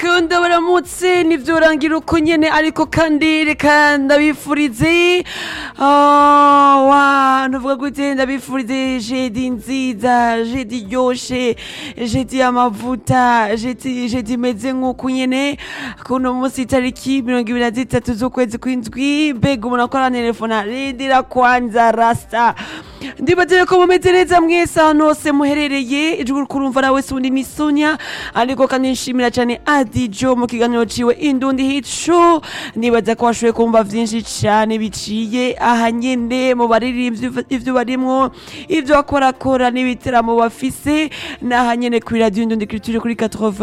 kunda baramutse nivyorangira uko nyene ariko kandi reka ndabifurize Ah, wa ntuvuga gute ndabifurize jedi nziza jedi iryoshe jedi y'amavuta jedi jedi imeze nk'uku nyene kuno munsi itariki mirongo ibiri na zitatu z'ukwezi kw'indwi mbega umuntu akora telefona rindira kwanza rasta ndibaze ko mumeze neza mwese ahantu hose muherereye ijwi kurumva nawe si undi ni sonia ariko kandi nshimira cyane adijo mu kiganiro ciwe indundi hico ndibaza ko washoboye kumva vyinshi cane biciye aha nyene mu baririmbyi ivyo barimwo ivyo bakorakora n'ibiteramo bafise n'aha nyene kuri radio indundi culture kuri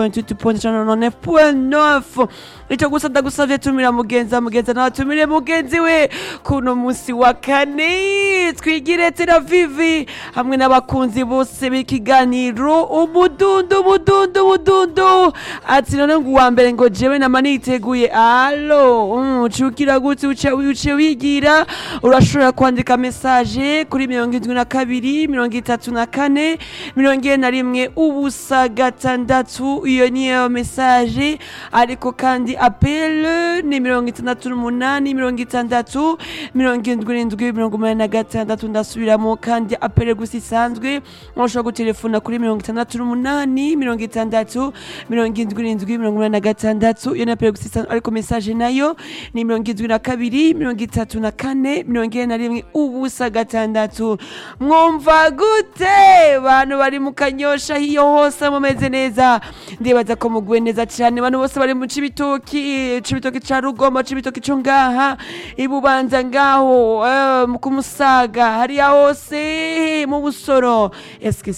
88.9 ico gusa ndagusavye tumira mugenza mugenza nawe tumire mugenzi we kuno musi wa kane twigire tera vivi hamwe n'abakunzi bose b'ikiganiro umudundo umudundo umudundo ati none ngo uwa mbere ngo jewe nama niteguye alo mm, cukira gute uce uce wigira urashobora kwandika message kuri mirongo indwi na kabiri mirongo itatu na kane mirongo ine na rimwe ubusa gatandatu iyo niyo message ariko kandi apele ni mirongo itandatu n'umunani mirongo itandatu mirongo indwi n'indwi mirongo umunani na gatandatu ndasubiramo kandi apele gusa isanzwe ushobora gutelefona kuri mirongo itandatu n'umunani mirongo itandatu mirongo indwi n'indwi mirongo umunani na gatandatu iyo ni apele gusa isanzwe ariko message nayo ni mirongo indwi na kabiri mirongo itatu na kane mirongo ine na rimwe ubusa gatandatu mwumva gute bantu bari mu kanyosha hiyo hose mumeze neza ndibaza ko muguwe neza cyane abantu bose bari mu cibitoki cibitoki ca rugombo cibitoki co ngaha ibubanza ngaho eh, mu kumusaga hariya hose mu busoro eske